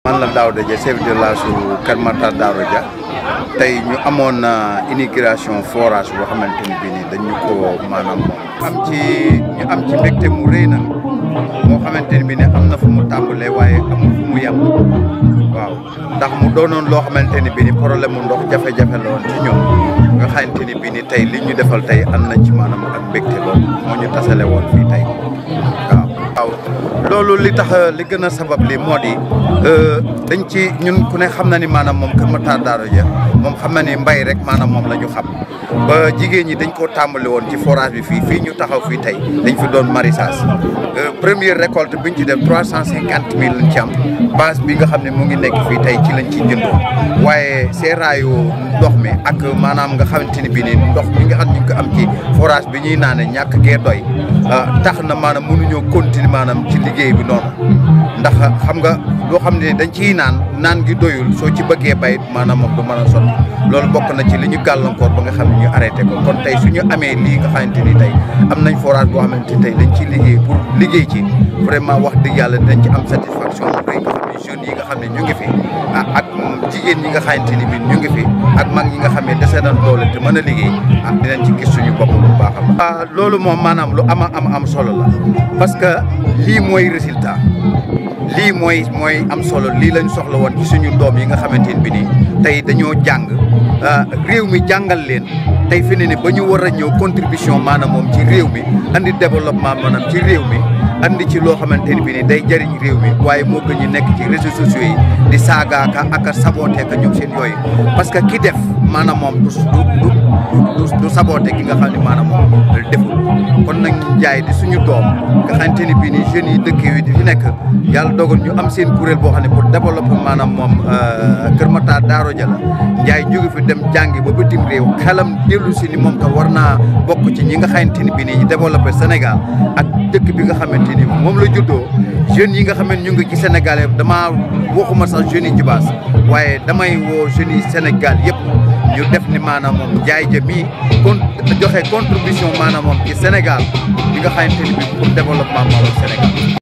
man la Daouda Dia chef de village su Kër Matar Daouda Dia tey ñu amoon inauguration forage boo xamante ni bii nii dañu ko maanaam am ci ñu am ci mbégte mu rëy na moo xamante ni bii ne am na fu mu tàmbalee waaye amul fu mu yem waaw ndax mu doonoon loo xamante ni bii ni problème mu ndox jafe-jafe la woon ci ñoom nga xamante ni bii ni tey li ñu defal tey am nañ ci maanaam ak mbégte loolu moo ñu tasale woon fii tey waaw. waaw loolu li tax li gën a sabab li moo di dañ ci ñun ku ne xam na ni maanaam moom Kër Matar Daouda Dia moom xam na ni mbay rek maanaam moom la ñu xam ba jigéen ñi dañ koo tàmbali woon ci forage bi fii fii ñu taxaw fii tey dañ fi doon maraîchage première récolte biñ ci def trois cent cinquante mille lañ ci am base bi nga xam ne mu ngi nekk fii tey ci lañ ci jëndoo waaye seeraayu ndox mi ak maanaam nga xamante ni bii ni ndox mi nga xam ñu ko am ci forage bi ñuy naane ñàkk gee doy tax na maanaam mënuñoo continuer maanaam ci liggéey bi noonu ndax xam nga loo xam ne dañ ciy naan naan gi doyul soo ci bëggee bay maanaam moom du mën a sotti loolu bokk na ci li ñu gàllankoor ba nga xam ne ñu arrêté ko kon tey suñu amee lii nga xamante ni tey am nañ forage boo xamante ni tey dañ ciy liggéey pour liggéey ci vraiment wax dëgg yàlla dañ ci am satisfaction bu rëy nga xam ne jeunes yi nga xam ne ñu ngi fi ak jigéen ñi nga xamante ni bi ñu ngi fi ak mag ñi nga xam ne dese nañ doole te mën a liggéey ah dinañ ci gis suñu bopp bu baax a baax loolu moom maanaam lu ama am am solo la parce que lii mooy résultat lii mooy mooy am solo lii lañ soxla woon ci suñu doom yi nga xamante ni bi nii tey dañoo jàng réew mi jàngal leen tey fi ne ni ba ñu war a ñëw contribution maanaam moom ci réew mi andi développement maanaam ci réew mi andi ci loo xamante ni bi ni day jëriñ réew mi waaye moo gën ñu nekk ci réseaux sociaux yi di saagaaka ak a saboote ka ñoom seen yooyu parce que ki def maanaam moom du du du du saboote ki nga xam ne maanaam moom deful kon nag ñu jaay di suñu doom nga xamante ni bii nii jeunes yi dëkk yi di fi nekk yàlla dogal ñu am seen kuréel boo xam ne pour développer maanaam moom Kër Matar Daouda Dia la Ndiaye jóge fi dem jàngi ba bitim réew xelam dellu si ni moom tam war naa bokk ci ñi nga xamante ni bii nii ñu développé Sénégal ak dëkk bi nga xamante ni moom la juddoo jeunes yi nga xam ne ñu ngi ci Sénégal yëpp damaa waxuma sax jeunes yi Djibass waaye damay woo jeunes yi Sénégal yëpp ñu def ni maanaam moom Ndiaye Dia mii kon joxe contribution maanaam moom ci Sénégal bi nga xamante ni bii pour développement moom Sénégal.